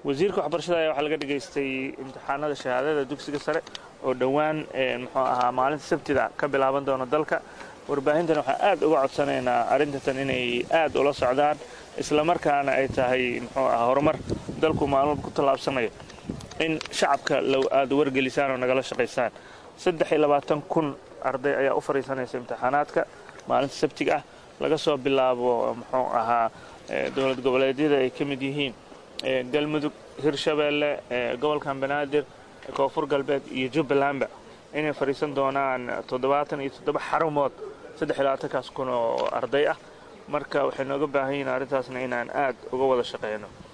wasiirka waxbarashada ayaa waxaa laga dhigaystay imtixaanada shahaadada dugsiga sare oo dhowaan muxuu ahaa maalinta sabtida ka bilaaban doona dalka warbaahintan waxaan aad uga codsanaynaa arrintan inay aad ula socdaan islamarkaana ay tahay muxuu ahaa horumar dalku maalmo ku tallaabsanayo in shacabka aad wargelisaan oo nagala shaqaysaan saddex iyo labaatan kun arday ayaa u fadhiisanaysa imtixaanaadka maalinta sabtiga ah laga soo bilaabo muxuu ahaa dowlad goboleedyada ay ka mid yihiin galmudug hirshabeelle gobolkan banaadir koonfur galbeed iyo jubbalandba inay fadhiisan doonaan toddobaatan iyo toddoba xarumood saddex iyo labaatankaas kun oo arday ah marka waxay nooga baahan yihiin arrintaasna inaan aad uga wada shaqeyno